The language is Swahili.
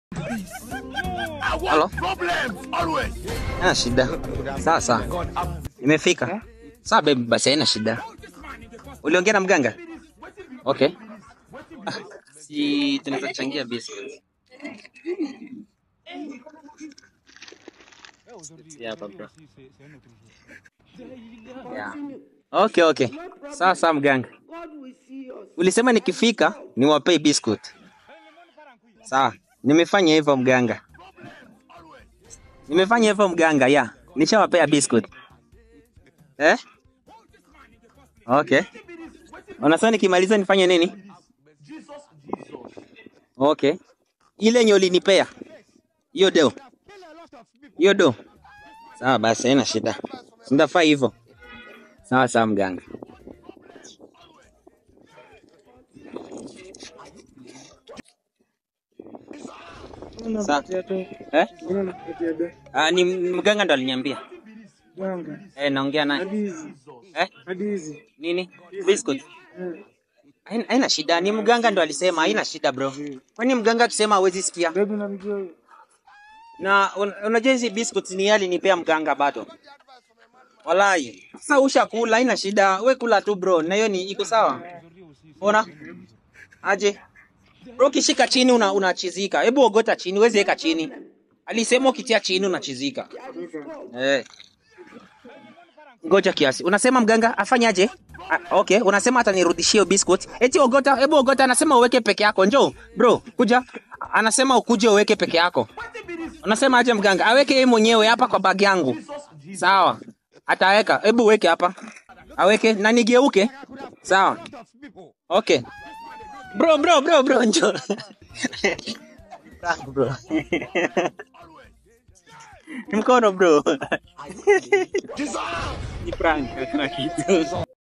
Halo? Haina shida. Sawa sawa. Nimefika. Sawa baby, basi haina shida. Uliongea na mganga? Okay. Ah, si tunaweza changia biscuits. Si hapa bro. Yeah. Okay, okay. Sawa sawa mganga. Ulisema nikifika niwapei biscuit. Sawa. Nimefanya hivyo mganga. Nimefanya hivyo mganga, ya. Nishawapea biscuit. Eh? Okay. Unasema nikimaliza nifanye nini? Okay. Ile yenye ulinipea. Hiyo deo. Hiyo do. Sawa basi haina shida. Sindafaa hivyo. Sawa sawa mganga. Sawa. Eh? Ah, ni mganga ndo aliniambia. Eh, naongea naye. Eh? Nini? Biscuit. Haina haina shida, ni mganga ndo alisema, haina shida bro. Kwani mganga akisema hawezi sikia? Na un- unajua hizi biscuits ni yali nipea mganga bado. Walai. Sasa ushakula, haina shida. We kula tu bro, na hiyo ni iko sawa. Ona? Aje. Bro ukishika chini una unachizika. Hebu ogota chini, wezi weka chini. Alisema ukitia chini unachizika. Eh. Ngoja kiasi. Unasema mganga afanyaje? Ah, okay, unasema atanirudishia hiyo biscuit. Eti ogota, hebu ogota anasema uweke peke yako. Njoo, bro, kuja. Anasema ukuje uweke peke yako. Unasema aje mganga? Aweke yeye mwenyewe hapa kwa bag yangu. Sawa. Ataweka. Hebu weke hapa. Aweke na nigeuke. Sawa. Okay. Bro, bro, bro, bro, njoo. Prank, bro. Ni mkono bro. Ni prank, hakuna kitu.